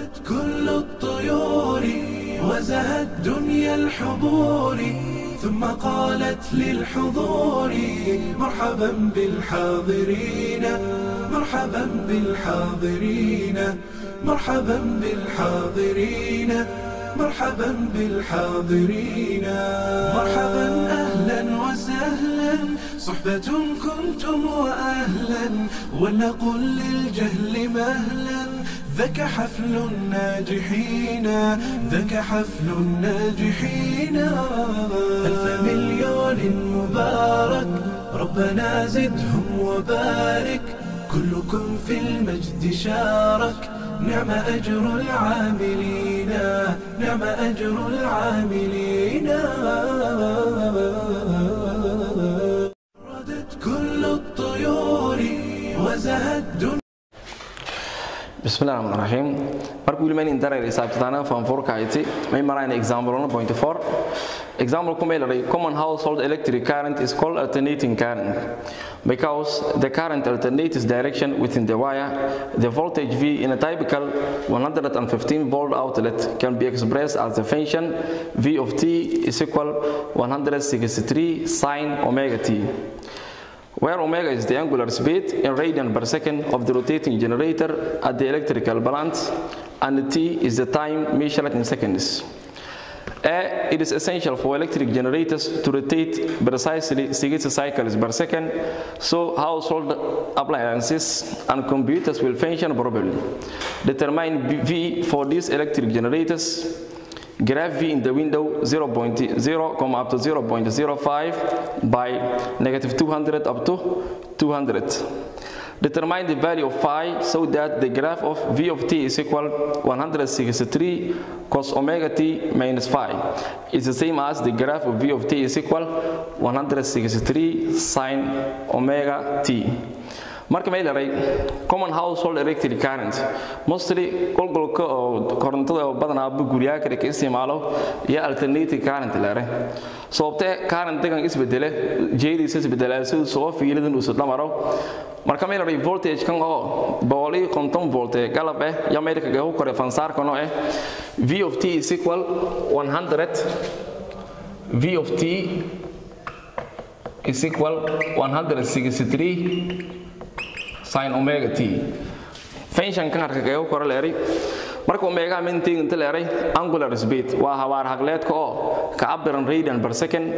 وردت كل الطيور وزهت دنيا الحضور ثم قالت للحضور مرحبا بالحاضرين مرحبا بالحاضرين مرحبا بالحاضرين مرحبا بالحاضرين مرحبا اهلا وسهلا صحبة كنتم واهلا ولنقل للجهل مهلا ذاك حفل الناجحين ذاك حفل الناجحين ألف مليون مبارك ربنا زدهم وبارك كلكم في المجد شارك نعم أجر العاملين نعم أجر العاملين ردت كل الطيور وزهت دنيا bismillahi raxmaan raxiim marka weli mayn darar xisaabtana fanfurka ayti may marayna example 1.4 example kumeelay common household electric current is called alternating current because the current alternates direction within the wire the voltage v in a typical 115 volt outlet can be expressed as the function v of t is equal 163 sine omega t where omega is the angular speed in radian per second of the rotating generator at the electrical balance and t is the time measured in seconds. A, it is essential for electric generators to rotate precisely 60 cycles per second so household appliances and computers will function properly. Determine V for these electric generators graph V in the window 0.0, comma up to 0.05 by negative 200 up to 200. Determine the value of phi so that the graph of V of t is equal 163 cos omega t minus phi is the same as the graph of V of t is equal 163 sine omega t. marka may leeray common household electric current mostly qolqolka oo korontada oo badanaa guryaha kale ka isticmaalo iyo alternating current leeray sababtee currentigan isbedele jeediisa isbedela siduu soo fiiladan uu sudhamaro marka may leeray voltage kan oo boqol iyo konton volt ee galab eh ya meydka gahu kore fansaarkan oo eh v of t is equal 100 v of t is equal 163 sin omega t function kan harka kaga koro leeray marka omega mintig inta leeray angular speed waa hawaar hagleedka oo ka cabiran radian per second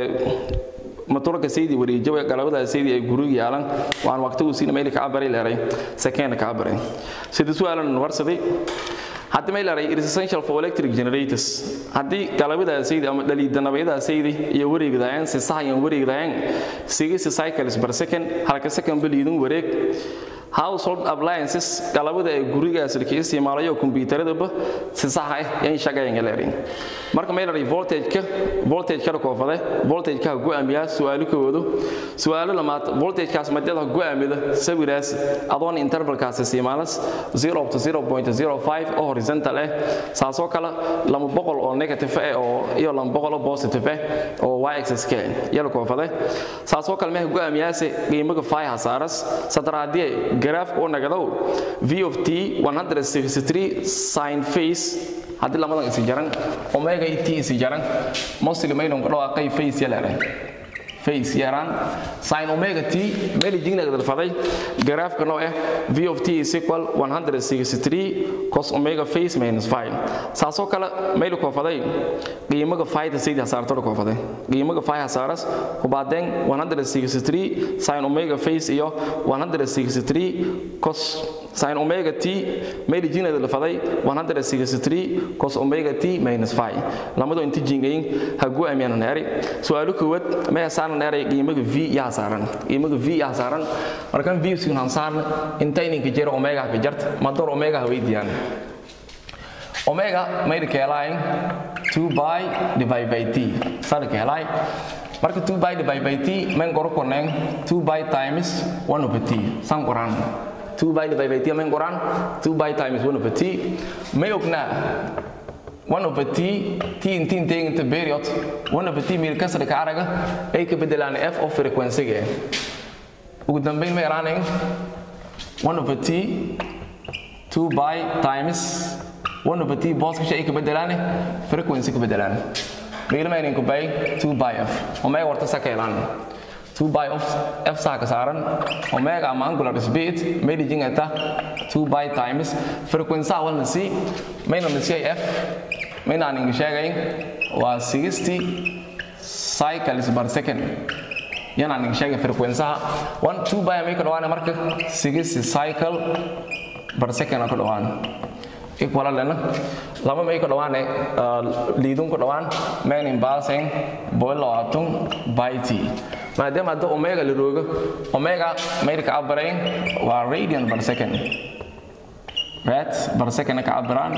motorka saydi wareejawa galabada saydi ay guriga yaalan waan waqtigu siina meel ka cabaray leeray second ka cabaray sida su'aalan warsaday haddii may leeray it is essential for electric generators haddii galabada saydi ama dhaliidanabayada saydi iyo wareegdayaan si sahayan wareegdayaan 60 cycles per second halka second baliidin wareeg household appliances galabada ay gurigaas ka isticmaalayo kombiyuutarada si sax ah yan shaqayn leerin marka may leeray voltage ka voltage ka ko fade voltage ka go'aamiya su'aalo koodo su'aalo lamaad voltage kaas madada go'aamida sawiraas adoon interval kaas isticmaalas 0 to 0.05 oo horizontal ah saasoo kale lama boqol oo negative ah oo iyo lama boqol oo positive ah oo y axis ka yalo ko fade saasoo kale ma go'aamiyaase qiimaha phi hasaaras sadaraadii graph oo nagadow v of t 163 sin phase haddii lamadan isi jaran omega t isi jaran mostly maydon ka dhawaaqay phase yalaare phase yaraan sin omega t meli jigna gadal faday graafka noo ah v of t is equal 163 cos omega phase minus phi saasoo kale meel ko faday qiimaha phi da sayda saarto ko faday qiimaha phi hasaaras kubaadeen 163 sin omega phase iyo 163 cos sin omega t meel jigna gadal faday 163 cos omega t minus phi lamado inta jingayn hagu amiyana naari su'aalu koowaad ma saaran dheeray qiimaha v yaa saaran qiimaha v yaa saaran markan v si aan saaran inta ininka jiro omega ka jarta ma door omega weydiiyaan omega may keelayn 2 by divided by t sar keelay marka 2 by divided by t men gor konen 2 by times 1 over t san qoran 2 by divided by t men qoran 2 by times 1 over t may ogna 1 over t t inti intee inta period 1 over t meel kasra ka araga ay ka bedelaan f of frequency-ga ugu dambeyn ma yaraanayn 1 over t 2 by times 1 over t booska shay ka bedelaane frequency ka bedelaane qiimayn ku bay 2 by f omega warta sakeelan 2 by of f saa ka saaran omega ama angular speed medijing eta 2 by times frequency awalna si mayna na si f mayna aan sheegayn waa 60 cycles per second yana aan sheegay frequency 1 2 by may ka dhawaana marka 60 cycle per second ka dhawaan equal lena lama may ka dhawaane liidun ka dhawaan main imbalancing boil labaatan by t maadaama hadda omega la roogo omega mayda ka cabarayn waa radian per second rat per second ka cabiraan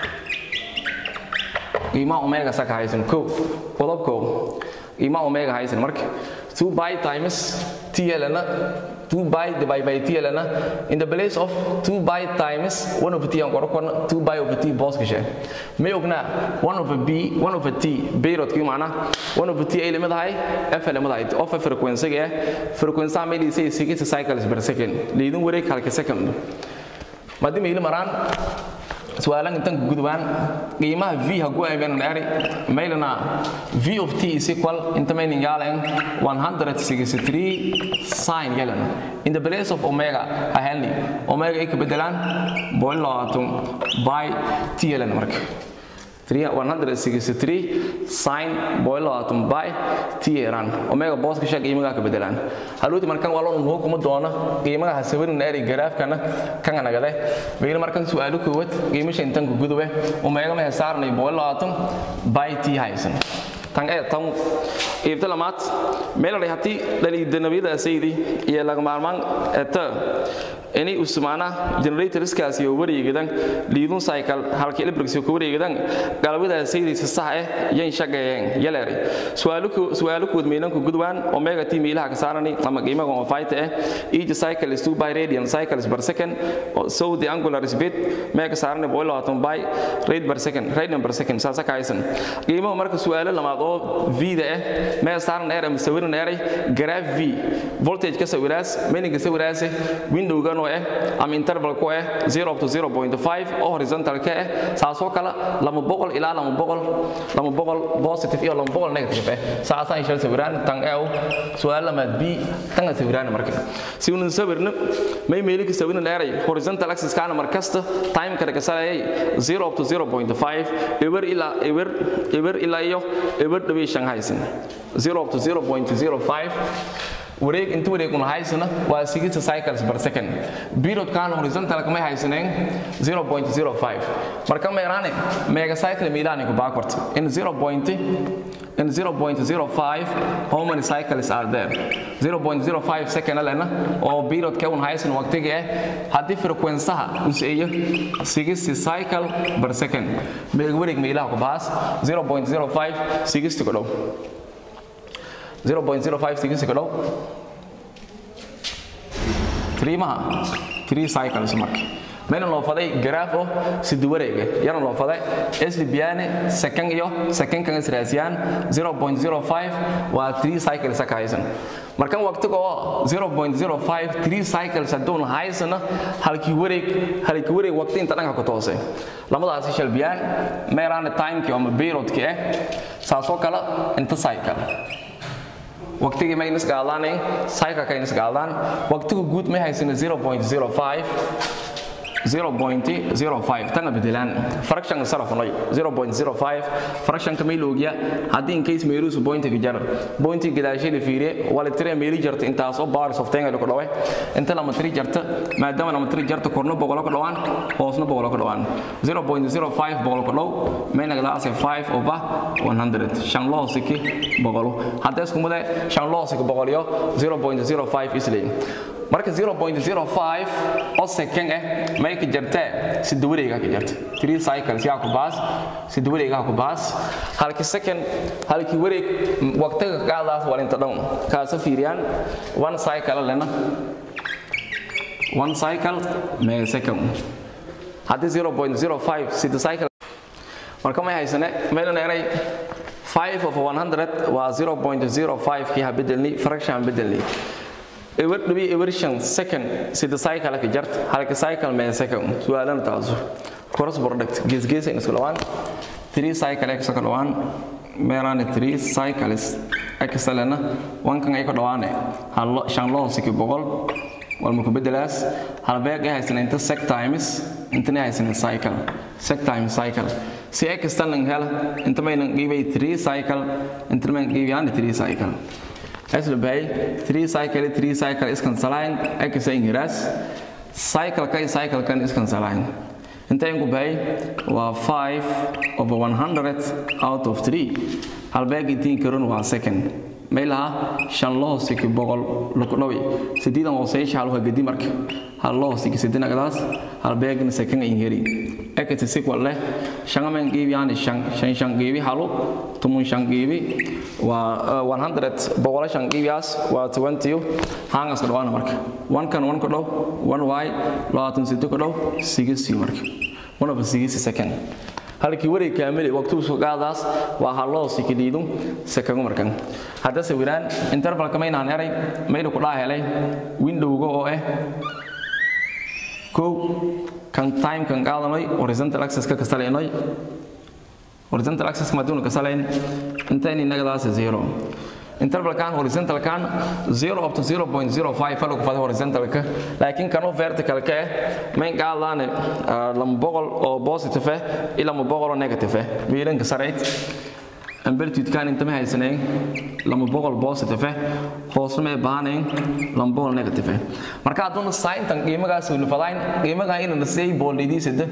qiimaha omega saka haysan ko qodob ko qiimaha omega haysan marka 2 by times t lena 2 by divided by t lena in the place of 2 by times 1 over t aan qoro korna 2 by over t boos gashay may ognaa 1 over b 1 over t beerod kii macna 1 over t ay lamadahay f lamadahay of frequency ga frequency ma leeyahay 60 cycles per second leedin wareeg halka second madima ila maraan su'aalan intan gudbaan qiimaha v hagu ayban dhari maylana v of t is equal inta maynin yaalen 163 sin yalan in the place of omega ahalni omega ay ka bedelaan boil labaatan by t yalan marka 163 sin boil labaatan by t yaran omega booska shaq qiimaha ka bedelaan haluuti markan waa loo nuu kuma doona qiimaha hasabarin eri garaafkana kan nagade bayna markan su'aalo koowad qiimasha intan ku gudube omega ma saarnay boil labaatan by t haysan tan ee tan iibta lamaad meel ay hatii dhaliida nabiyada saydi iyo laga maarmaan eta ini usmaana generatorskaas iyo wareegadan liidun cycle halkii electric ku wareegadan galabada saydi si sax ah yan shaqeeyeen yaleeray su'aaluku su'aaluku meelan ku gudwaan omega t meelaha ka saarani ama qiimaha oo fayta ah each cycle is 2 by radian cycles per second so the angular speed mega saarani boil atom by rate per second radian per second saasa ka haysan qiimaha marka su'aalo lamaad oo v da ah mega saaran eray masawirin eray graph v voltage ka sawiraas meaning ka sawiraas window gan oo ah ama interval ku ah 0 to 0.5 oo horizontal ka ah saasoo kala lama boqol ilaa lama boqol lama boqol positive iyo lama boqol negative ah saasa ay shal sawiraan tan ee su'aal lamaad b tan sawiraan marka si uu sawirna may meeli ka sawirin eray horizontal axis kana markasta time ka ka saayay 0 to 0.5 ever ilaa ever ever ilaa iyo ever dhawi shanghaisin 0 to 0.05 wareeg inta wareeg una haysana waa 60 cycles per second period kan horizontal kama haysaneen 0.05 marka meerane mega cycle meelani ku backward in 0. in 0.05 how many cycles are there 0.05 second alena oo period ka un haysan waqtiga ah hadii frequency-ha uu seeyo 60 cycle per second mega wareeg meelaha ku baas 0.05 60 ku dhow 0.05 seconds ka dhow 3 maha 3 cycles marka meena loo faday graph oo sida wareega yana loo faday isli biyane second iyo second kan israasiyaan 0.05 waa 3 cycles ka haysan markan waqtiga oo 0.05 3 cycles hadoon haysana halkii wareeg halkii wareeg waqti inta dhanka ku toosay lamadaas shal biyaan meeraan time ki ama period ki ah saasoo kala inta cycle waqtigii ma inis gaadaan cycle ka inis gaadaan waqtiga guud ma haysana 0.05 0.05 tanga bedelaan fraction saraf noy 0.05 fraction ka meel ogya hadii in case meeru su point jar point gadaashay la fiiriye wala tire meeli jarta intaas oo bars of tenga ku dhaway inta lama tiri jarta maadaama lama tiri jarta korno boqol ka dhawaan hoosna boqol ka dhawaan 0.05 boqol ka dhaw meena gadaas 5 over 100 shan loo siki boqol hadda isku mudee shan loo siki boqol iyo 0.05 isleey marka 0.05 oo second ah may ka jartaa sida wareega ka jarta 3 cycles yaa ku baas sida wareega ku baas halkii second halkii wareeg waqtiga qaadaas waa inta dhan kaasa fiiriyaan one cycle lena one cycle may second hadii 0.05 sida cycle marka may haysane meelan eray 5 of 100 waa 0.05 kii ha bedelni fraction bedelni ewer dhibi ewer shan second sida cycle ka jart halka cycle mee second su'aalan taasu cross product gees-gees in isku dhawaan 3 cycle ka soo dhawaan meeraan 3 cycles excelena wankan ay ka dhawaane hal shan loo siki boqol walma ku bedelaas halbeeg ay haysan inta sec times inta ay haysan cycle sec times cycle si x tan hela inta may nan give 3 cycle inta may give yan 3 cycle asla bay 3 cycle 3 cycle is cancelain x ay ngiras cycle kay cycle kan is cancelain inta ay bay waa 5 over 100 out of 3 halbeeg intiin karon waa second meelaha shan loo siki boqol lukudhawi sideedan hooseysha halka gedi marka hal loo siki sidina gadaas hal beegna second in heri ekati sequel leh shangamen geebi yani shan shan shan geebi halu tumun shan geebi waa 100 boqol shan geebiyaas waa 20 hangas kadhawaana marka one kan one kadhaw one y labaatan sido kadhaw sigisi marka one of sigisi second halkii wareeg kaamil waqtigu soo qaadaas waa haloo sikiliidu sakagu markan hadda sawiraan intervalka maynaan eray mayna ku dhaa helay windowga oo ah kow kan time kan qaadanay horizontal axis ka kasalaynay horizontal axis ma duuna kasalayn intayni nagadaas zero interval kan horizontal kan 0 up to 0.05 falo ku fadhi horizontal ka laakiin kanu vertical ka main qaadane lam boqol oo positive ah ila ma boqol oo negative ah miilan ka sareet amplitude kan inta ma haysaneen lama boqol positive ah hoosna ma baahneen lama boqol negative ah marka hadduu sin tan qiimagaas uu fadayn qiimaga in la say boolidii sida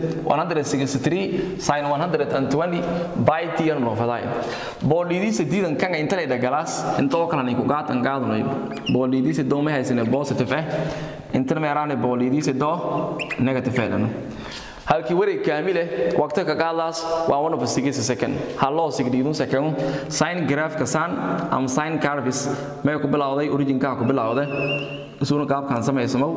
163 sin 120 by t no fadayn boolidii sidiidan kan inta la dhagalaas inta oo kale ku gaatan gaadanayo boolidii sidoo ma haysaneen positive ah inta ma yaraan boolidii sidoo negative ah halkii wareeg kaamile waqti ka qaadaas waa one of a six second haloo sigdiidun second sin graph ka san am sin curves may ku bilowday origin ka ku bilowday isuuna qaabkan sameysamo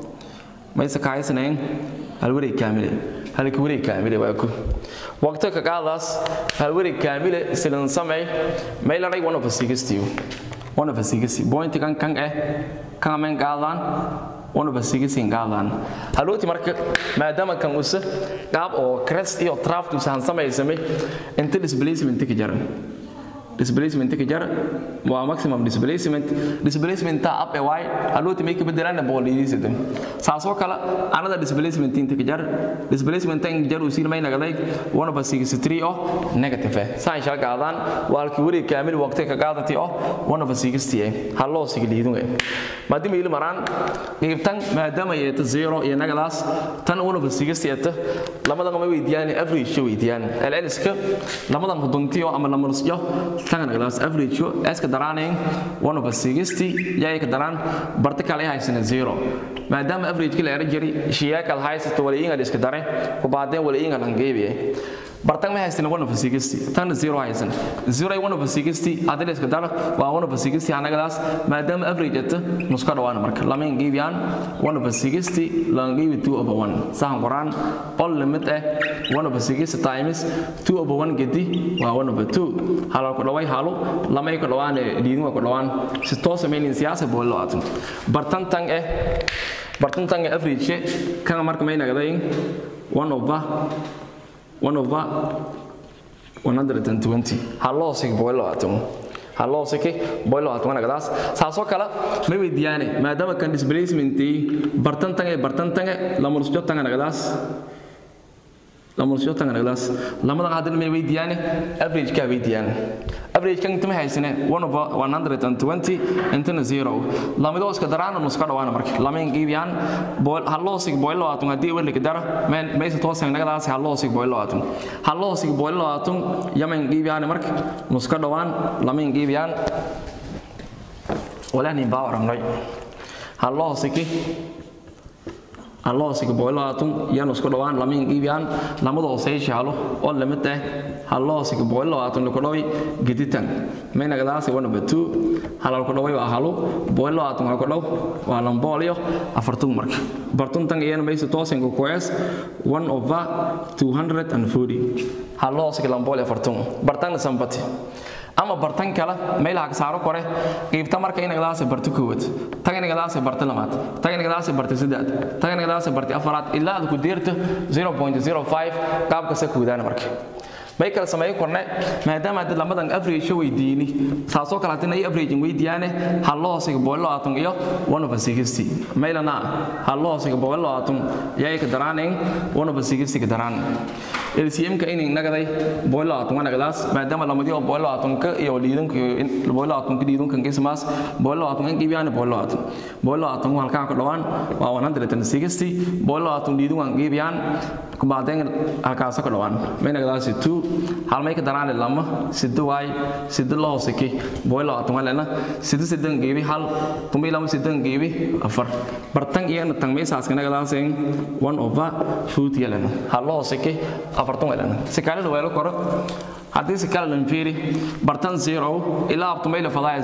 may sakaysanayn hal wareeg kaamile halkii wareeg kaamile waa ku waqti ka qaadaas hal wareeg kaamile silan samay may la one of a six one of a six point kan kan eh kan men qaadaan wanuba sigisin qaadaan halooti marka maadaama kan usa qaab oo crest iyo traft usahan samaysamay inta displacement ka jara displacement ka jara waa maximum displacement displacement ta up y halooti may ka bedelaan boolidiisada saasoo kale anada displacement inta ka jar displacement tan jar uu siin may nagaday one over 63 oo negative ah saan shal qaadaan waa halkii wareeg kaamil waqti ka qaadati oo one over 60 ah haloo sigiliidun ah maadaama il maraan qeybtan maadaama ay ta zero iyo nagadaas tan one over 60 ah lamadan ma weydiiyaan average weydiiyaan LLska lamadan huduntiyo ama lamarsiyo tan nagadaas average iska daraaneen one over 60 yaay ka daraan vertical ay haysan zero maadaama average kala era jiri shiyaakal haysato wala inga iska dare ku baadeen wala inga langeebiye bartang ma haysan one over 60 tan zero haysan zero ay one over 60 adil iska dara waa one over 60 anagadaas maadaama average ata nuska dhawaan marka lama geebiyaan one over 60 langeebi 2 over 1 sahan qoraan all limit eh one over 60 times 2 over 1 gedi waa one over 2 halal ku dhaway halo lama ku dhawaan diidin ku dhawaan si toos ah siyaasa boolo atum bartan tang eh bartan tang average kan marka may nagaday one over 1 over 120 haloo sig boilo atum haloo siki boilo atum nagadaas saasoo kale ma weydiyaane maadaama kan displacementii bartan tange bartan tange lamurusjo tanga nagadaas lamurusjo tanga nagadaas lamadan hadin ma weydiyaane average ka weydiyaan average kan tuma haysane 1 over 120 intana zero lamido iska daraan nuska dhawaana marka lamin giibiyaan boil haloo sig boilo atum hadii weli ka dara men meesa toosan nagadaas haloo sig boilo atum haloo sig boilo atum yaman giibiyaan marka nuska dhawaan lamin giibiyaan walani baawaranay haloo siki haloo siki boilo atum yan isku dhawaan lamin giibiyaan lamadoo seyshaalo oo limit ah haloo siki boilo atum ku dhawi geditan mayna gadaasi one over two halal ku dhaway waa halo boilo atum ku dhaw waa lamboolyo afartun marka bartun tan iyana maysa toosin ku koes one over 240 haloo siki lamboolyo afartun bartan sambati ama bartan kale meelaha ka saaro kore qiibta marka inagadaas barta koowaad tan inagadaas barta lamaad tan inagadaas barta saddex tan inagadaas barta afaraad ilaa aad ku deerto 0.05 qaabka sa kuudana marka may kala sameey korne maadaama dad lamadan average weydiini saasoo kale hadii ay average weydiyaane hal loo hoosiga boolo atum iyo 1 over 60 maylana hal loo hoosiga boolo atum yay ka daraanin 1 over 60 ka daraan LCM ka inay nagaday boolo atum nagadaas maadaama lamadi oo boolo atum ka iyo liidan ka boolo atum ka liidan kan kismas boolo atum kan gibiyaan boolo atum boolo atum halka ka dhawaan waa 160 boolo atum liidan kan gibiyaan kubaadeen halkaas ka dhawaan may nagadaas 2 hal may ka daraan lama sido way sido loo hoosiki boolo atum lana sido sidan gibi hal tumi lama sidan gibi afar bartan iyo tan meesaas kana gadaaseen 1 over 2 yelana hal loo hoosiki afartan weelana si kale loo weelo koro haddii si kale lan fiiri bartan 0 ilaa abtumayla fadaya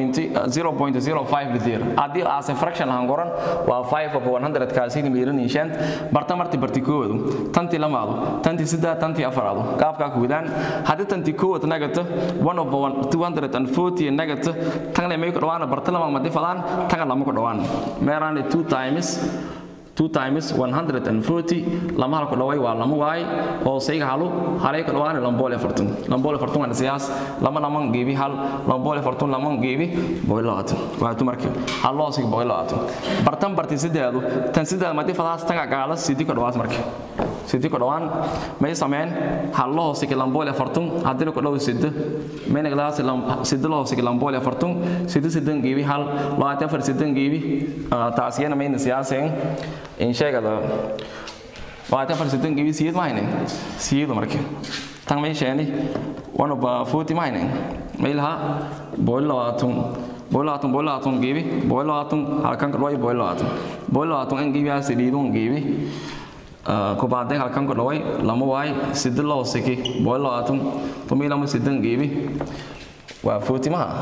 0.05 litir haddii aase fraction lahan goran waa 5 over 100 kaasidi miiran inshaan bartan marti barti koodu tanti lamaadu tanti sidda tanti afaraadu qaabka ku wadaan haddii tanti koowad nagata 1 over 240 nagata tan le may ku dhawaana bartan lama madi fadaan tan lama ku dhawaan meeraan 2 times 2 times 140 lama halku dhaway waa lama waay oo sayga halu halay ku dhawaan lamboole fartun lamboole fartun aan siyaas lama lama geebi hal lamboole fartun lama geebi boilaat waa tu markii hal loo sig boilaat bartan barti sideedu tan sideed madi fadaas tan gaala sidii ku dhawaas markii sidii ku dhawaan may sameyn hal loo sig lamboole fartun hadii ku dhaw sidii may naglaas lam sidii loo sig lamboole fartun sidii sidii geebi hal laata far sidii geebi taasiyana may siyaaseen in sheegada waata farsitan gibi siyid mahayne siyidu marka tan may sheeni one of forty mahayne may laha boilo atum boilo atum boilo atum gibi boilo atum halkan kadway boilo atum boilo atum an gibi asi lidun gibi ko baade halkan kadway lama waay sidin loo siki boilo atum tumi lama sidin gibi waa forty maha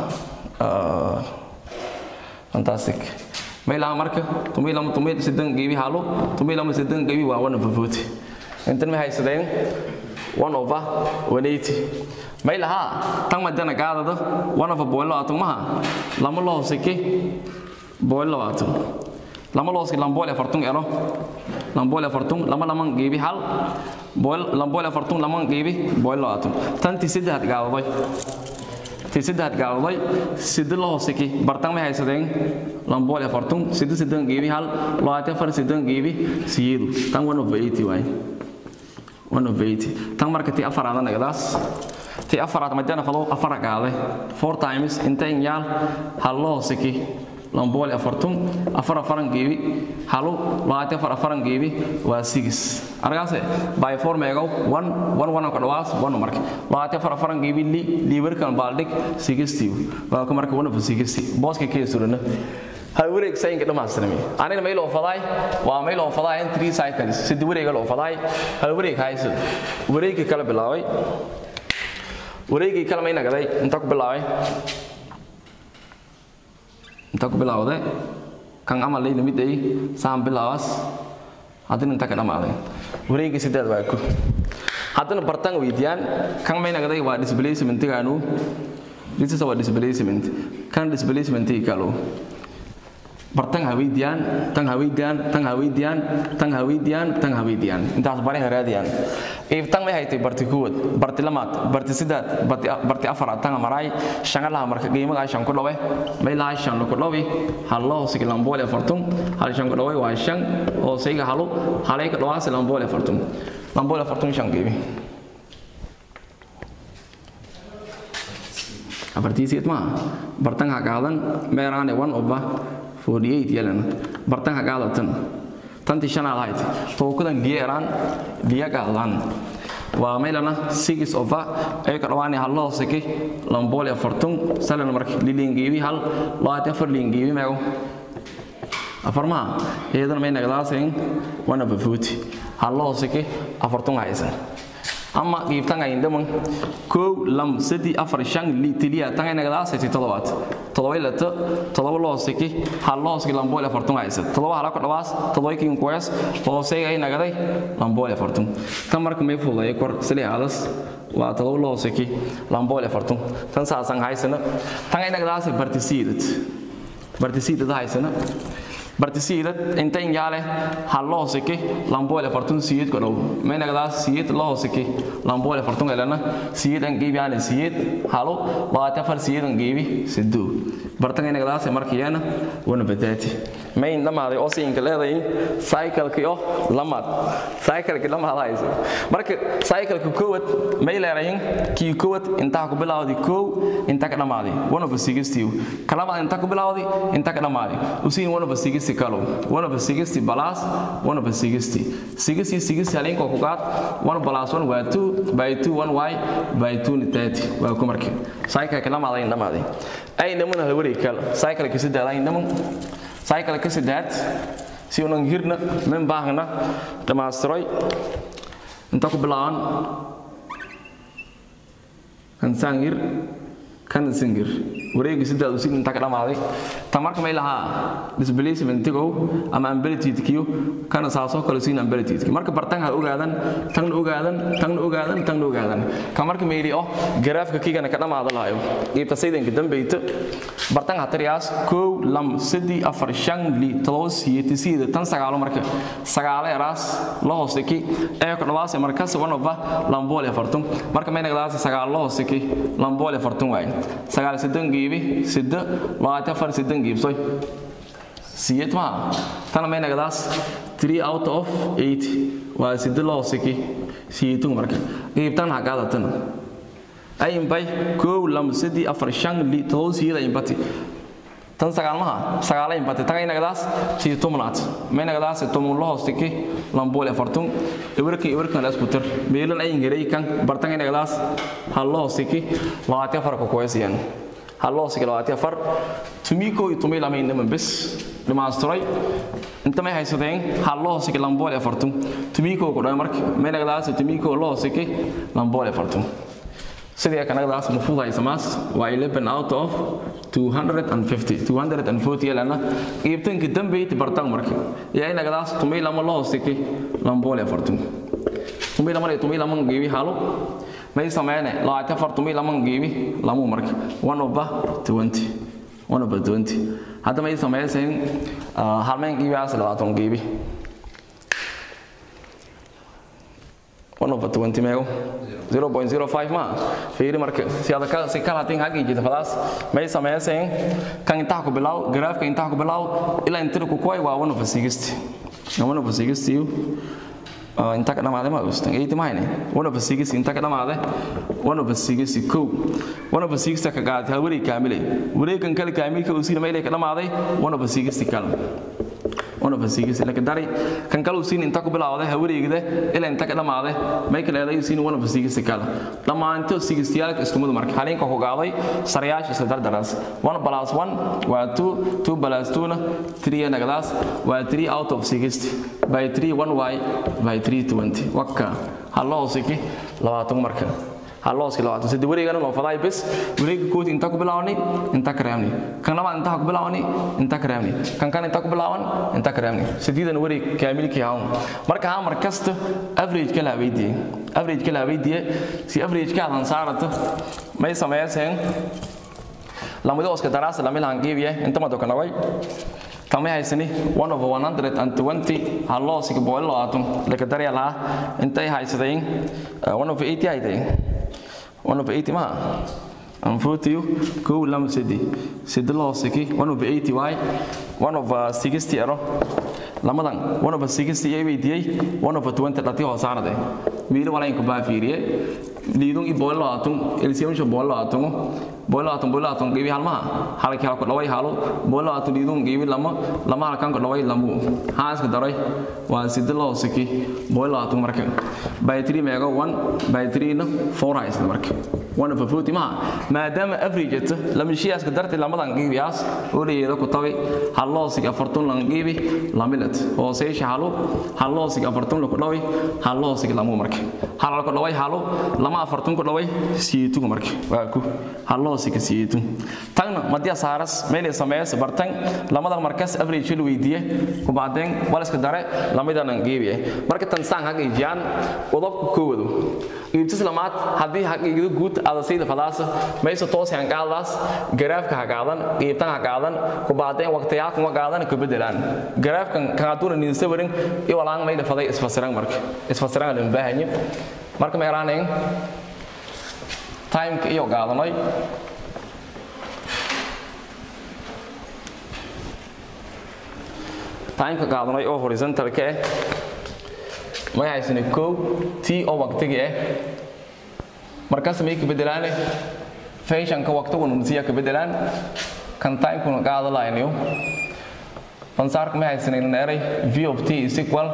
fantastic meelaha marka tumi lama tumi sidan geebi halo tumi lama sidan geebi waa one over forty intan ma haysadeen one over one eighty meelaha tan madana gaadada one over boilo atum maha lama loo siki boilo atum lama loo siki lamboole fartung ero lamboole fartung lama lama geebi hal boil lamboole fartung lama geebi boilo atum tanti saddex gaadaday ti saddex gaaladay sida la hoosiki bartan may haysadeen lambool ee fartun sida sidan geebi hal labaatan far sidan geebi siyeedu tan one of eighty waay one of eighty tan marka ti afaraada nagadaas ti afaraad madana fado afara gaade four times inta in yaal hal la hoosiki lambool ee fartun afar afaran geebi halu labaatan far afaran geebi waa six argaase by four meego one one one ka dhawaas one marka labaatan far afaran geebi li liibarkan baaldig sixty waa ka marka one of sixty booska kee surana hal wareeg sayinka dhamaastirmi anina may loo faday waa may loo faday in three cycles sida wareega loo faday hal wareeg haysid wareegii kala bilaabay wareegii kala may nagaday inta ku bilaabay inta ku bilaawday kan amal lay lamid ay saan bilaawas haddana inta ka dhamaaday wareegii sideed waa ku haddana bartan weydiyaan kan may nagaday waa displacementigaanu this is our displacement kan displacementii kalo bartan ha weydiyaan tan ha weydiyaan tan ha weydiyaan tan ha weydiyaan tan ha weydiyaan intaas bari ha raadiyaan iibtan may haytay barti kuwad barti lamaad barti sidaad barti barti afaraad tan maray shangalaha marka qiimaha shan ku dhawe may laha shan ku dhawe hallo sig lamboole fartum hal shan ku dhawe waa shan oo sayga halu halay ka dhawaas lamboole fartum lamboole fartum shan qiimi afartiisiid ma bartan ha qaadan meeraane one over 48 yelan bartan ha qaadatan tanti shanaad ahayd tookudan liyeeraan liya qaadan waa meelana six over ay ka dhawaani hal loo siki lamboole fartun salan marka lilingeebi hal labaatan afar lilingeebi meego afar maha iyadana may nagdaaseen one over forty hal loo siki afartun haysan ama qiibtan ay ndaman kow lam sadi afar shan li tiliya tan ay nagdaasay todobaad todoba lata todoba loo siki hal loo siki lamboole afartun haysan todoba hala ka dhawaas todoba kiin kuwees hoosey ay nagaday lamboole afartun tan marka may fududeeyo kor sili aadas waa todoba loo hooseki lambool afartun tan saasan haysana tan inagdaas bartisiidad bartisiidad haysana bartisiidad inta injaale hal loo hooseki lambool afartun siyeed ko dhow maynagdaas siyeed loo hooseki lambool afartun elana siyeed an geebi aan siyeed halo labaatan afar siyeed an geebi sidoo bartan inagdaas markiyana wana badaati mayn dhamaaday oo siinka leedahay cycle-ki oo lamaad cycle-ki lamaad hayso marka cycle-ka koowad may leedahay kii koowad inta ku bilawdi koow inta ka dhamaaday one of sixty kalamaad inta ku bilawdi inta ka dhamaaday usiin one of sixty kalo one of sixty plus one of sixty sixty sixty halinko ku qaad one plus one waa two by two one y by two ni thirty waa ku markii cycle-ka lamaaday dhamaaday ay namana la wareeg kala cycle-ka saddex ay naman cycle ka saddex si unan hirna min baahna dhammaystiray inta ku bilaaban kan sangir kan singir wareegi saddex usin inta ka dhamaaday ta marka may lahaa displacementigo ama amplitude-kiyo kana saasoo kale siin amplitude marka bartan ha ogaadan tagna ogaadan tagna ogaadan tagna ogaadan ka marka mayli oh garaafka kigana ka dhamaada lahayo qiibta saydanka dambeyta bartan hatariyaas kow lam sadi afar shan li todoba siyeeti siyada tan sagaalo marka sagaalo eraas la hooseki ee ku dhawaase markas wanova lamboole afartun marka may nagdaas sagaal la hooseki lamboole afartun waay sagaal sidan geebi sida labaatan afar sidan geebsoy siyed maa tana may nagdaas 3 out of 8 waa sida la hooseki siyetun marka qiibtan ha qaadatana ay imbay kow lama sadii afar shan li todoba siyada imbati tan sagaalmaha sagaala imbati taga inagadaas sii tumnaad ma inagadaas tumun la hoostiki lamboole afartun iwarkan iwarkan la isku tir meelan ay ingeray kan bartan inagadaas hal la hoostiki labaati afar ka kuwaysiyan hal la hoostiki labaati afar tumiko iyo tumi lama inama bes dhamaastiray inta may haysadeen hal la hoostiki lamboole afartun tumiko ku dhaw marka ma inagadaas tumiko la hoostiki lamboole afartun sidii kanagdaas mafruud haysamaas waa 11 out of 250 240 lana qiibtanka dambeyti bartan marka yaa inagdaas tumay lama la hoostiki lamboole afartun tumay lama tumay lama geebi halo may sameeyne labaatan afar tumay lama geebi lamu marka one over 20 one over 20 hadda may sameeyeen halmeen geebiyaas labaatan geebi one over 20 meego 0.05 ma fiiri marka si aad ka si kala tin hagi jida fadaas may sameeyeen kan inta ku bilaw graafka inta ku bilaw ila inta ku koy waa one over 60 one over 60 inta ka dhamaade ma ustan eeyti mahayne one over 60 inta ka dhamaade one over 60 ko one over 60 ka gaad hal wareeg kaamilay wareegan kale kaamilka uu siina meelay ka dhamaaday one over 60 kale one over six laakiin dari kan kale uu siin inta ku bilaawday hawareegda ilaa inta ka dhamaaday may kale leedahay siin one over six kale dhammaanto sigistiyaalka isku mid marka halinka ku gaaday sarayaasha isla dardaraas one plus one waa two two plus two na three nagadaas waa three out of sixty by three one y by three twenty wakka hallo hoosiki labaatan marka halooski labaatan saddex wareegana loo faday bes wareega kooti inta ku bilaawni inta ka reebni kan labaad inta ku bilaawni inta ka reebni kan kan inta ku bilaawan inta ka reebni sideedan wareeg kaamilkii hawn marka ha mar kasta average kala weydiye average kala weydiye si average ka adan saarato may sameeyeen lamada oska daraasa lamilaan geebiye inta ma dokanaway tamay haysani one over one hundred and twenty halloosiga boqol labaatan laka darya lahaa intay haysadeen one over eighty hayday one over eighty maha aan footiyo kow lama sedi sedi loosiki one over eighty waay one over sixty ero lamadan one over sixty ay weydiiyey one over twenty dhati hoosaarade wiili walaynku baa fiiriye liidun i boqol labaatan elsiyamusha boqol labaatan boqol labaatan boqol labaatan qiibi halmaha halki halku dhaway halo boqol labaatan liidun qiibi lama lama halkan ku dhaway lamu haaska daray waa sidi loo siki boqol labaatan marka by three meego one by three na four hays marka one over forty maha maadaama average ata lamashiyaaska dartay lamadan qiibiyaas oo leeyahay ku tabi halloosig afartun lan qiibi lamilat hooseysha halo halloosig afartun ku dhaway halloosig lamu marka halal ku dhaway halo lama afartun ku dhaway siyeetu marka waa ku halloosig siyeetu tagna madiya saaras meelay sameeyay bartan lamadan markas average lu weydiye ku baadeen walaska dare lamidan qiibiye marka tan saan haga ijaan qodobka koowado qiibtis lamaad haddii haqiiqda guud ada sayda fadaasa maysa toos han qaadaas garaafka ha qaadan qiibtan ha qaadan ku baadeen waqtiyaa kuma qaadan ku bedelaan garaafkan kaaduna nin sawirin iyo walaan mayda faday isfasiran marka isfasiran la baahanyi marka meeraanayn time iyo qaadanay time ka qaadanay oo horizontal ka ah may haysana kow t oo waqtiga ah markaas may ka bedelaane fashion-ka waqtiguna nasiya ka bedelaan kan time-kuna qaada laynayo fansaarka may haysanayna eray v of t is equal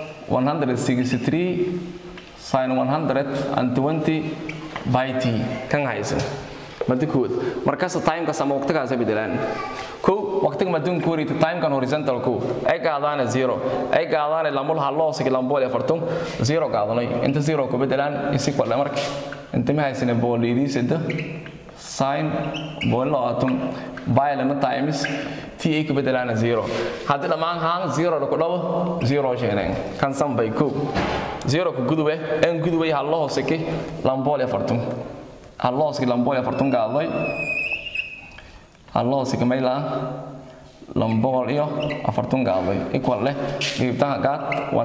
163 sin 120 by t kan haysan madi kood markaas time-kaas ama waqtigaasa bedelaan kow waqtiga maduunka wareegta time-kan horizontal kow ay qaadaane zero ay qaadaane lamul halloosigi lambool afartun zero qaadanay inta zero ku bedelaan is equal marka inta ma haysana boolidiisada sin boolno atum baylana times t ay ka bedelaana zero haddii dhammaan haan zero ku dhabo zero sheeneen kan san bay kow zero ku gudube en gudubay hallo hooseki lambool afartun hallo hooseki lambool afartun qaaday hallo hooseki maylaa lambool iyo afartun qaaday equal leh qiibtaha qaad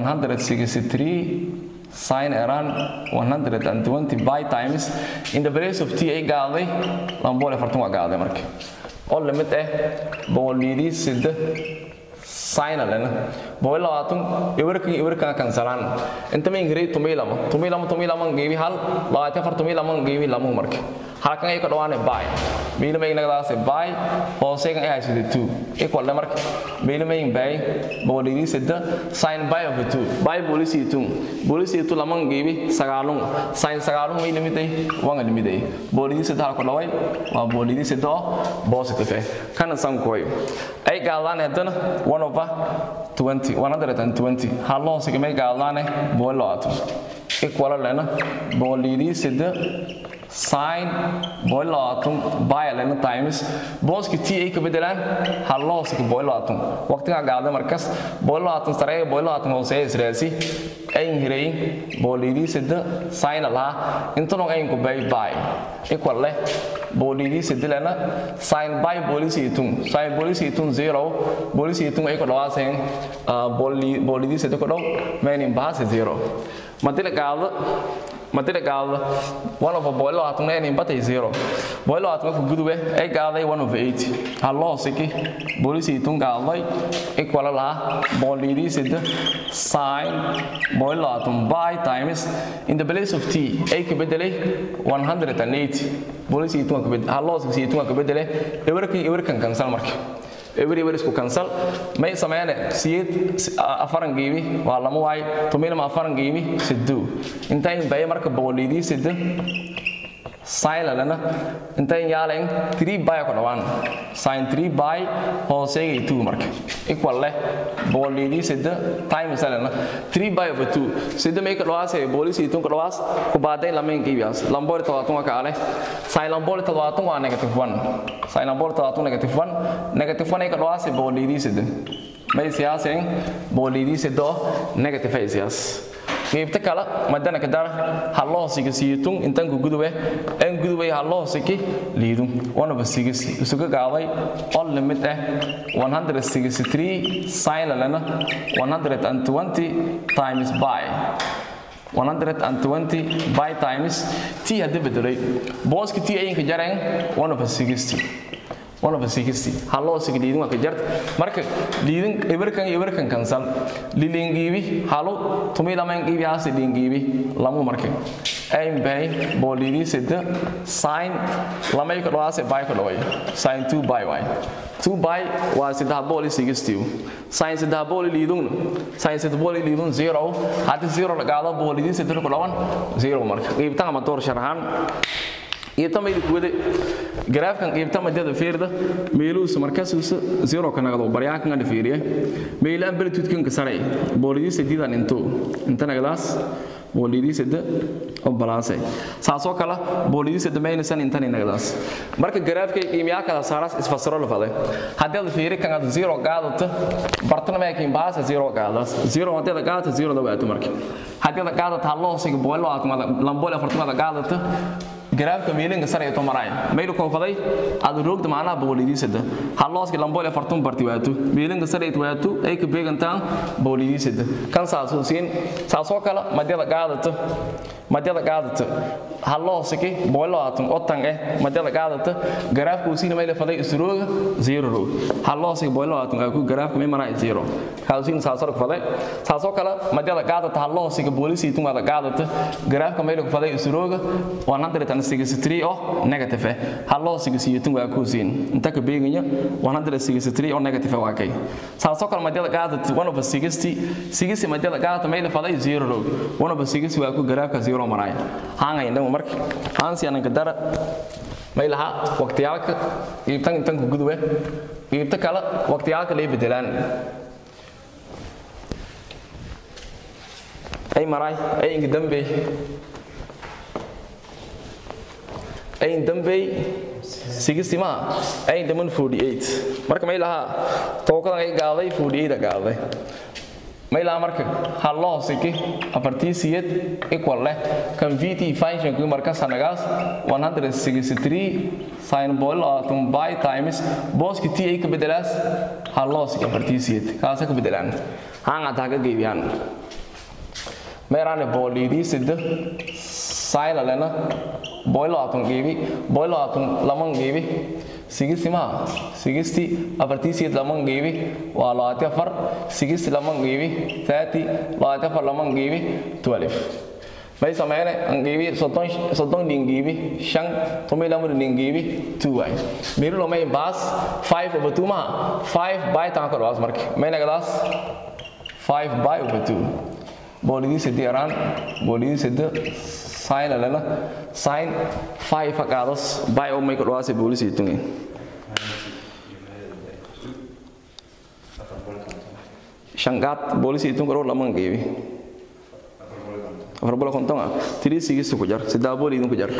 163 sin around 120 by times in the place of t ay qaaday lambool afartun waa qaaday marka oo limit ah boolidii sida sin lena bool labaatan iwarkan iwarkan kansalaan inta ma ingiri tumay lama tumay lama tumay lama geebi hal labaatan afar tumay lama geebi lama marka halkan ay ka dhawaane by meelo ma inagadaas by hooseegan ay hayso 2 equal le marka meelo ma in by boolidii sida sin by of 2 by boolisi 2 boolisi 2 lama geebi sagaalun sin sagaalun may limiday wanga limiday boolidii sida halka dhaway waa boolidii sida positive eh kana san koy ay gaadaan hadana 1 over 20 120 hallo hoosega may gaadaane bool labaatan equal lena boolidii sida sin bool labaatan by lena times booski t ay ka bedelaan hallo hoosega bool labaatan waqtiga gaada markas bool labaatan sare bool labaatan hooseeya israasi ayn hiray boolidii sida sin laha intano ayn ku bay by equal leh boolidii sida lena sin by boolisi itun sin boolisi itun zero boolisi itun ay ku dhawaaseen boolidii sida ku dhow meaning bahasi zero madila gaada madila gaada one of boil labaatan meaning batay zero boil labaatan ku gudube ay gaaday one of eight hallo siki boolisi itun gaaday equal laha boolidii sida sin boil labaatan by times in the place of t ay ka bedelay 180 boolisi itun ka bedelay hallo siki itun ka bedelay ewerkan ewerkan cancel marka every every isku cancel may sameeyane siyeed afaran geebi waa lama waay tumilama afaran geebi siddu intay bay marka boolidii sidda silent intay yaaleen 3 by ku dhawaan sin 3 by hooseeyay 2 marka equal leh boolidii sidda time silent 3 by over 2 sidda may ka dhawaasay boolisi 2 ka dhawaas ku baaday lameen geebiyaas lambool 70 ka ale sin lambool 70 waa negative 1 sin lambool 70 negative 1 negative 1 ay ka dhawaasay boolidii sidda may siyaaseen boolidii sidda negative ay siyaas qaybta kale madana ka dar hallo siga siitun intan ku gudube en gudube hallo siki liidu one of siga isuga gaaday all limit ah 163 sin lana 120 times by 120 by times t hadda bedelay booski t ayinka jareen one of 60 one of 60 hallo sig liidin waa ka jart marka liidin ibarkan ibarkan kansal lilingiibi halo tumi laman giibi hasi lingiibi lamu marka ayn bay bolidi sida sin lamay ka dhawaase bay ka dhaway sin 2 by y 2 by waa sida boli 60 sin sida boli liidun sin sida boli liidun 0 hadii 0 la gaado bolidi sida ku dhawan 0 marka qiibtan ama door sharaxan qiibtamayda kuwada garaafkan qiibta madada feerda meeluusa markaasuusa zero ka nagdo baryaankan adha feeriye meela amplitude-kan ka saray boolidii sadiidan into inta nagdaas boolidii sida oo balaasay saasoo kale boolidii sida maynasan intan inagdaas marka garaafkay qiimayaa kala saaras isfasiro la faday haddii aad fiiri kan aad zero qaadato bartana maakin baasa zero qaadaas zero haddii aad qaadato zero da waato marka haddii aad qaadato halloosiga boolo aad lambool afartamada qaadato garaafka meelinga sare ee tomaraya maylu konfaday aad roogda macnaha boolidiisada halooski lambool ee fartun barti waato meelinga sare ee waato ay ka beegantaan boolidiisada kan saasoo siin saasoo kale madyada qaadato madyada qaadato halooski boolo aatun otan eh madyada qaadato garaafka uu siin mayla faday isrooga zero roog halooski boolo aatun ku garaafka may maraa zero kaasiin saasoo faday saasoo kale madyada qaadato halooski boolisi tun wada qaadato garaafka mayla faday isrooga 163 oo negative ah haloo sigisiyo waa ku siin inta ka beeganya 163 oo negative waa kay saasoo kale madyada qaadata 1 over 60 60 madyada qaadata mayla faday 0 roog 1 over 60 waa ku garaafka 0 maray haanga indhamu marka haansi anan ka dara maylaha waqtiyaalka iibtan intan ku gudube iibta kale waqtiyaalka lay bedelaan ay maray ay inga dambe ayn dambey sigistima ayn daman 48 marka may lahaa tookadan ay gaaday 48 gaaday may lahaa marka halloo siki afartiisiyad equal leh kan vt function ku marka sanagaas 163 sin bol atom by times boski t ay ka bedelaas halloo siki afartiisiyad kaasa ka bedelaan hanga taga geeyaan meerane bolidi sidda sayla lena boilo atun geebi boilo atun laman geebi sigisti ma sigisti afartiisiyad laman geebi waa labaati afar sigisti laman geebi thirty labaati afar laman geebi twelve may sameyne ngeebi soddon soddon dhingeebi shan tomi lamar dhingeebi two waay mirilo may baas five over two maha five by tan kor baas marka may nagadaas five by over two boolidii sidi yaraan boolidii sida sign lana sign five qaadas by oo make dhawaase boolisi tungi shangaad boolisi tungi ro laman geebi afar bola konton ah tiri sigis ku jar sidaa booli idin ku jar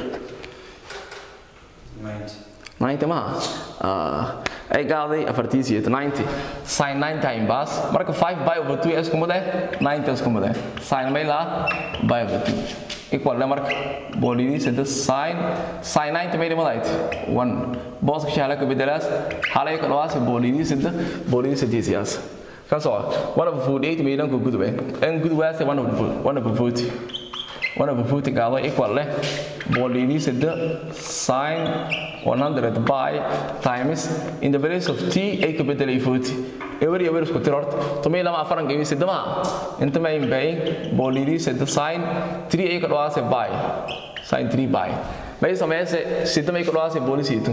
90 ma ay gaaday afartiisiyad 90 sin 9 time bas marka 5 by over 2 isku mudee 90 isku mudee sin may la by over 2 equal le marka boolidii sida sin sin 90 may dhimadayd 1 booska shahala ka bedelaas halay ka dhawaas boolidii sida boolidii sida siyaas kaasoo ah 1 over 48 may dhanku gudube en gudubaas 1 over 1 over 40 1 over 40 gaado equal leh boolidii sida sin 100 by times in the place of t ay ka bedelay 40 ewer ewer isku tir horta tumay lama afaran gebi sidama inta may bay boolidii sida sin 3 ay ka dhawaase by sin 3 by may sameeyse sidama ay ka dhawaase boolisi itu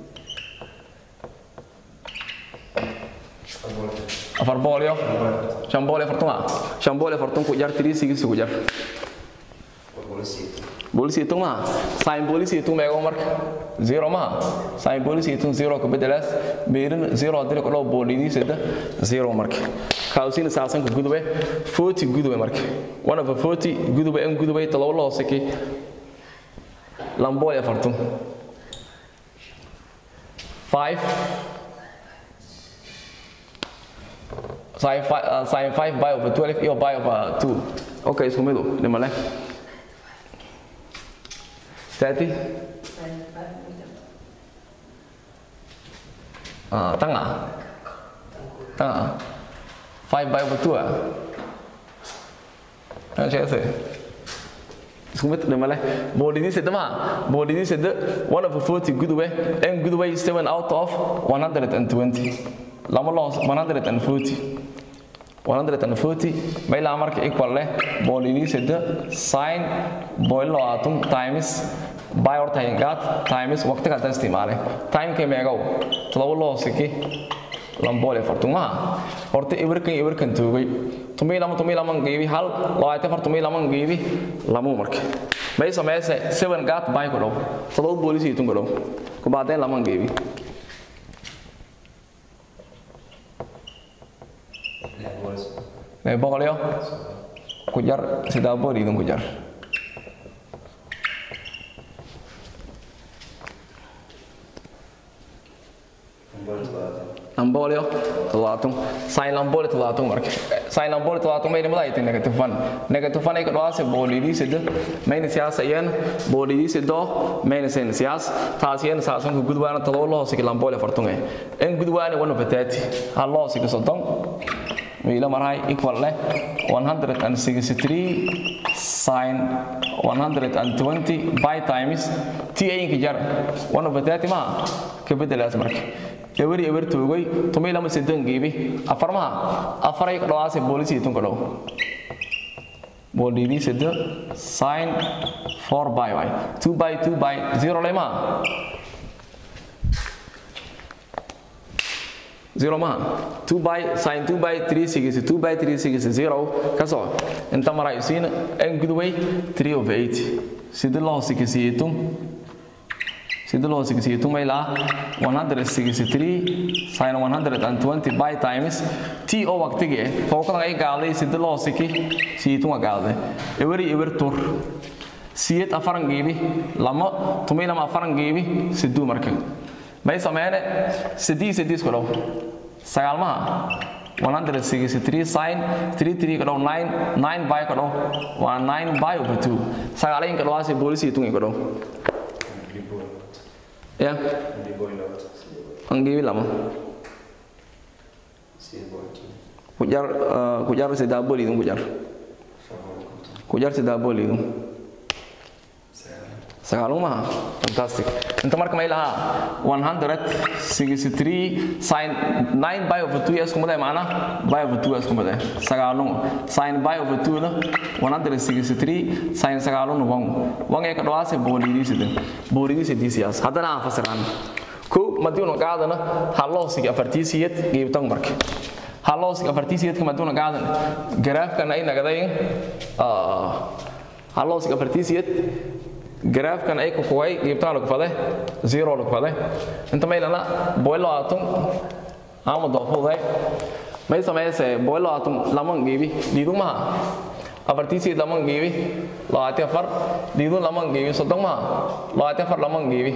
afar boolyo shan bool afartuma shan bool afartun ku jar 3 sigis ku jar bolisi itu ma sin bolisi itu meego marka zero ma sin bolisi itu zero ka bedelaas meerin zero hadii ko dhaw boolidii sida zero marka kaawsiina saasan ku gudube 40 gudube marka one of 40 gudube en gudube talo loo saki lamboy afartun 5 sin 5 sin 5 by over 12 iyo by over 2 okay isku midu dhimale 30 ah tengah tengah 5 by over 2 ah kan saya say Sumit na mala. Bolini sa dama. Bolini sa de 1 over 40 good way. And good way is 7 out of 120. Lama loss 140. 140 may la marka equal leh bolini sa de sin boil lo atum times by or time gat times waqti ka isticmaale time ke meegow todoba loo siki lamboole fartuma horta ibirkan ibirkan toogay tumay lama tumay lama geebi hal labaatan far tumay lama geebi lamu marka may sameeyse seven gat by ko dhow todoba boolisi tun ko dhow ku baadeen lama geebi may boqolyo ku jar sidaa bool idinku jar lambolio toddobaatan sin lamboli toddobaatan marka sin lamboli toddobaatan mayna mada aytay negative one negative one ay ka dhawaase boolidii sida mayna siyaasa iyana boolidii sido mayna sen siyaas taas iyana saasan ku gudwaana todoba loo hoosigi lamboli afartan eh en gudwaani wana bataati hal loo hoosigi soddon wiila marahay equal leh 163 sin 120 by times t ayinka jar wana bataati ma ka bedelaas marka eweri ewer toogay tumay lama sedan geebi afar maha afar ay ka dhawaasay boolisi tun ka dhow boolidii sida sin 4 by y 2 by 2 by 0 lay maha zero maha 2 by sin 2 by 3 sigis 2 by 3 sigis 0 kasoo inta maray siin en gudway 3 of 8 sida loo sigisiitum sida loo sigisiitum ay la 163 sin 120 by times t oo waqtigi eh fowkadan ay gaaday sida loo siki siitum gaaday eweri ewer tur siyad afaran geebi lama tumay lama afaran geebi siduu marka may sameeyne sidii sidii isku dhow sagaalmaha 163 sin 33 ka dhow 9 9 by ka dhow waa 9 by over 2 sagaalayn ka dhawaasi boolisi tungi ka dhow ya anggiwi lama kujar kujar sidaa booli idin kujar kujar sidaa booli idin sagaalun maha fantastic inta marka may lahaa 163 sin 9 by over 2 isku maday macna by over 2 isku maday sagaalun sin by over 2 na 163 sin sagaalun wang wang ay ka dhawaasay boolidii sidin boolidii sidii siyaas haddana aan fasiraan ko madiuna qaadana halloosigi afartiisiyad geebtan marka halloosigi afartiisiyadka madiuna qaadan garaafkana ay nagadayn halloosigi afartiisiyad garaafkan ay kukuway qiibtaan lagu fade zero lagu fade inta maylana boilo atum ama doofuday may sameeyse boilo atum laman qiibi dhiidu maha afartiisii laman qiibi labaati afar dhiidu laman qiibi soddon maha labaati afar laman qiibi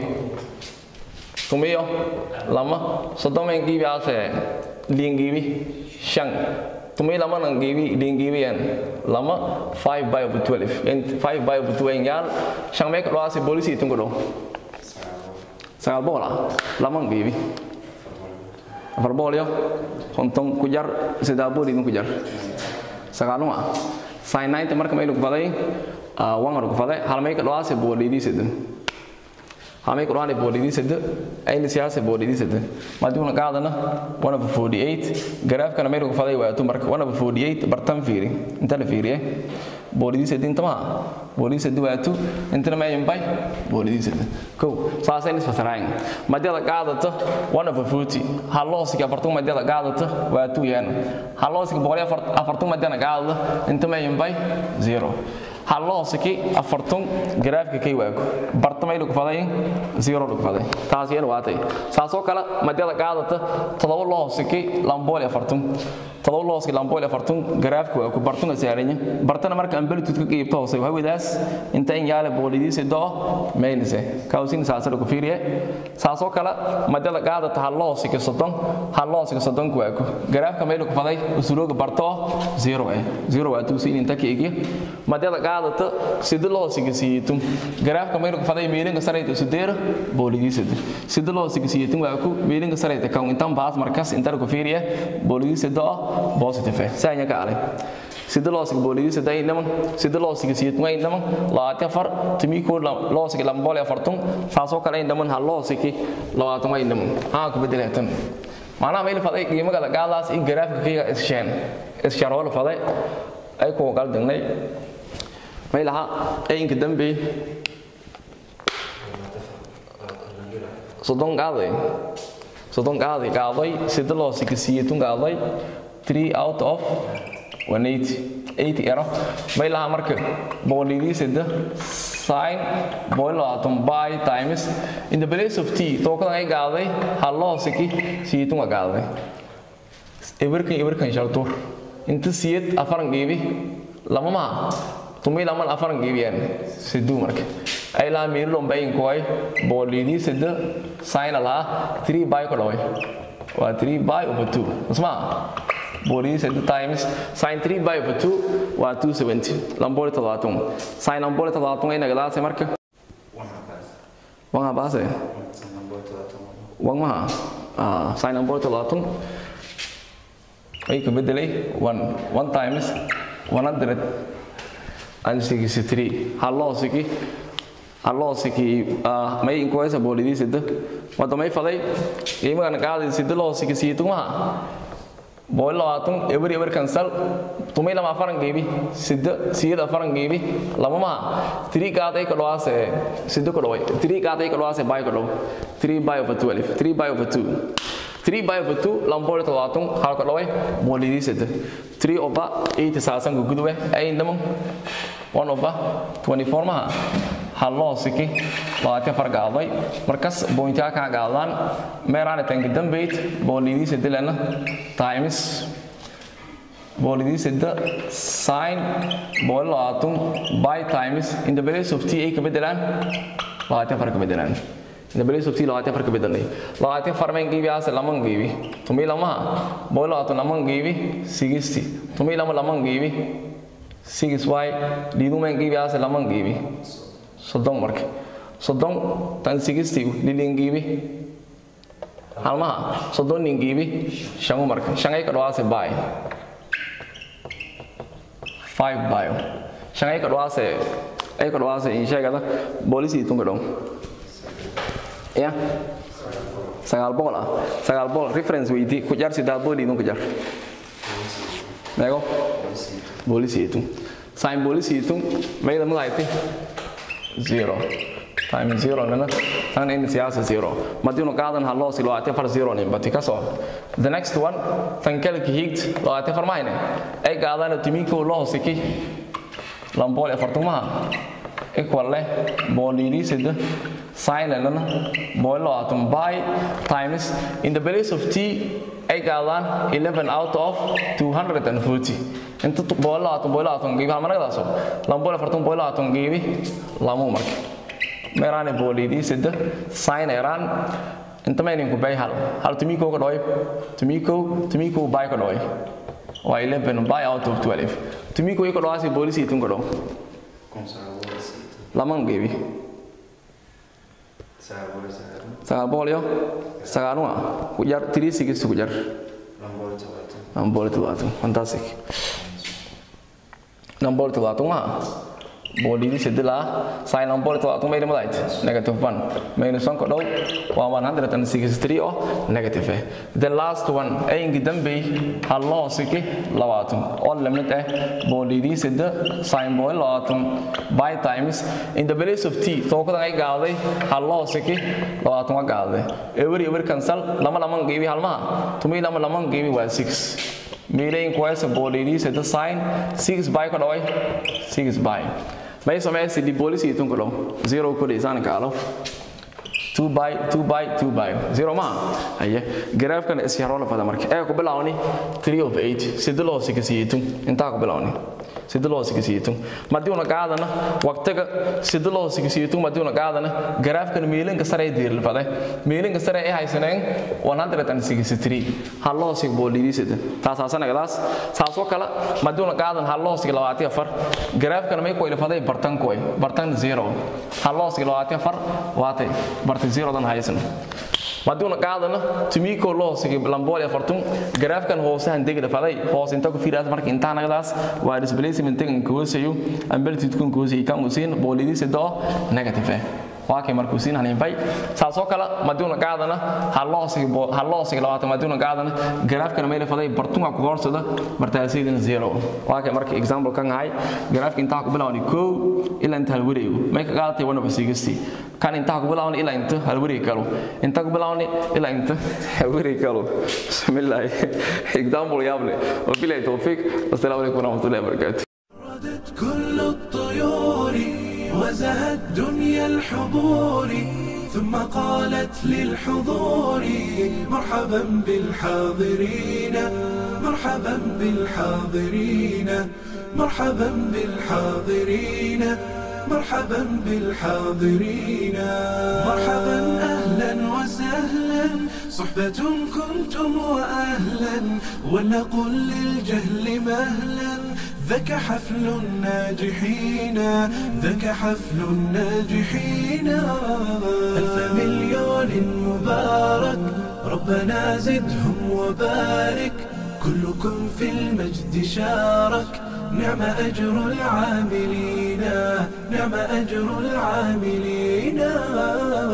tumiyo lama soddon mayn qiibi aase liin qiibi shan tumay lamanan geebi dhengeebiyan lama 5 by over 12 and 5 by over 12 yaal shan meek dhawaasi boolisi tungo dhow sagaal bool ah laman geebi afar bool yo konton ku jar sidaa bool idin ku jar sagaalun ah sin 90 marka maylu ku faday wangar ku faday hal meek dhawaasi boolidii sidan hame quraan boolidii sida ayna siyaasa boolidii sida maaduna qaadana 148 garaafkana meel ku faday waa marka 148 bartan fiiri inta la fiiriye boolidii sida inta ma boolidii sida waa tu inta ma yambay boolidii sida ko saasay nis fasarayn maadada qaadata 140 halloosiga bartan maadada qaadata waa tu yaan halloosiga boqol afartan maadana qaadada inta ma yambay 0 halloosiki afartun garaafka kay waago bartamay lagu faday zero lagu faday taas yeel waatay saasoo kale madyada qaadata todoba loosiki lambooli afartun todoba loosiki lambooli afartun garaafka waago bartuna saaranya bartana marka ambalitude ka qiibto hoose hawadaas inta in yaale boolidiisi doo meynise kawsin saasa lagu fiiriye saasoo kale madyada qaadata halloosiki soddon halloosiki soddon waago garaafka may lagu faday usulooga bartoo zero eh zero waa tuusin inta ka egiya madyada qaadata sida loo sigisiitum garaafka maynu faday meelinka sarayta sudeera boolidiisada sida loo sigisiitum waa ku meelinka sarayta kan intan baas markas inta ku fiiriya boolidiisada oo positive saanya ka alay sida loo sig boolidiisada ay naman sida loo sigisiitum ay naman laati afar timi ko loo sig lambole afartun saasoo kale ay naman hal loo sigi labaatan ay naman ha ku bedeleetan maanaha mayl faday qiimaha gaadaas in garaafka kiga issheen isharoo faday ay ku qaldanay may laha ayinka dambe soddon qaaday soddon qaaday qaaday sida loo sikisiiyey tun qaaday three out of one eighty eighty ero may laha marka boolidii sida sin boilo atom by times in the place of t tookadan ay qaaday ha loo siki siyitunga qaaday eberkan eberkan shaltur inta siyad afaran geebi lama maha tumi laman afaran geebiyaan siduu marka ay laa miilon bayin koy boolidii sida sign la 3 by ko doy waa 3 by over 2 usma boolidii sida times sin 3 by over 2 waa 270 lamboli todobaaton sin lamboli todobaaton ay nagadaase marka wanga baase wang maha ah sin lamboli todobaaton ay ka bedelay 1 1 times 100 and 63 halloosiki halloosiki may inkoysa boolidii sida wada may faday qiimagan qaadi sida loosiki siitumaha bool labaatan eber eber kansal tumay lama afaran geebi sida siyada afaran geebi lama maha three qaaday ka dhawaase sida ka dhaway three qaaday ka dhawaase bay ka dhaw 3 by over 12 3 by over 2 3 by over 2 lambol todobaaton hal ka dhaway boolidii sida 3 over 8 saasan gudube ay indamo 1 over 24 maha halloosiki labaatan far gaaday markas bointaa kaa gaadaan meeraana tanki dambeyd boolidiisa dilana times boolidiisa da sin booli labaatan by times in the place of t ay ka bedelaan labaatan far ka bedelaan in the place of t labaatan far ka bedelay labaatan far mayn geebi aase laman geebi tumi lamaha booli labaatan laman geebi sigisti tumi lama laman geebi sigis y liidu mayn geebi aase laman geebi soddon marka soddon tan sigisti lilingiibi halmaha soddon ningiibi shangu marka shangay ka dhawaase bay five bayo shangay ka dhawaase ay ka dhawaase insheegada boolisi tunka dhow ya sagaal boqol ah sagaal boqol reference weydii ku jar sidaad booli idun ku jar meego boolisi itun sign boolisi itun mayda magayti zero times zero nana tan in siyaasa zero madino qaadan ha loo si loo ate far zero nin bati kaso the next one tan kale ki higt loo ate far mahine ay qaadan timiko loo siki lambole fartumaha equal leh bolini sida sin nana boil loo atum by times in the place of t ay qaadan 11 out of 240 inta boil loo atum boil loo atum gibi halmanagdaaso lambole fartum boil loo atum gibi lamu marka meeraane boolidii sida sin eraan inta mayninku bay hal hal tumiko ka dhoy tumiko tumiko bay ka dhoy waa 11 by out of 12 tumiko ka dhowaasi boolisi tun ka dhow laman geebi sagaal boqol iyo sagaalun ah ku jar three six ku jar lambol todobaatan fantastic lambol todobaatan waa boolidii sidilaa sin lambol todobaatan mayna madait negative one minus one ka dhow waa 163 oo negative eh the last one ayinki dambey halloo siki labaatan oo lamid ah boolidii sida sin bool labaatan by times in the place of t tookadan ay gaaday halloo siki labaatan waa gaaday every every cancel lama laman geebi halmaha tumi lama laman geebi waa 6 miilayn kuwaysa boolidii sida sin 6 by ka dhaway 6 by may samaysi di polisi itun ko dong zero ko di sana kalo 2 by 2 by 2 by zero ma aye graph kan is yaro la fada marka ay ku bilawni 3 of 8 sidoo loo sikasi itun inta ku bilawni sidoo loo sikasi itun madii una qaadana waqtiga sidoo loo sikasi itun madii una qaadana graph kan meelinka sare diir la fada meelinka sare ay haysaneen 163 hal loo sig boolidii sida taas aasana gadaas saasoo kala madii una qaadan hal loo sig 24 graph kan may ku ila faday bartan koy bartan zero hal loo sig 24 waatay bartan zero dan haysan maduuna qaadana tumiko loo sigi lambool afartun garaafkan hoosahan degda faday hoos inta ku fiiraas marka inta nagadaas waa displacement tegan koosayo amplitude kun koosay kan usiin boolidii sido negative eh waa kay markuu siin hanin bay saasoo kale maduuna qaadana halloosigi halloosigi labaatan maduuna qaadana garaafkan meel faday bartunga ku hoorsada bartaasiidan zero waa kay marka example kan hay garaafka inta ku bilawni ko ilaa inta hal wareego may ka qaadatay wana basigisti kan inta ku bilawni ilaa inta hal wareego kalo inta ku bilawni ilaa inta hal wareego kalo bismillah example yaable wabillahi tawfiq assalamu alaykum warahmatullahi wabarakatuh ردت كل الطيور وزهت دنيا الحضور ثم قالت للحضور مرحبا بالحاضرين مرحبا بالحاضرين مرحبا بالحاضرين مرحبا بالحاضرين مرحبا أهلا وسهلا صحبة كنتم وأهلا ولنقل للجهل مهلا ذاك حفل الناجحين ذاك حفل الناجحين ألف مليون مبارك ربنا زدهم وبارك كلكم في المجد شارك نعم أجر العاملين نعم أجر العاملين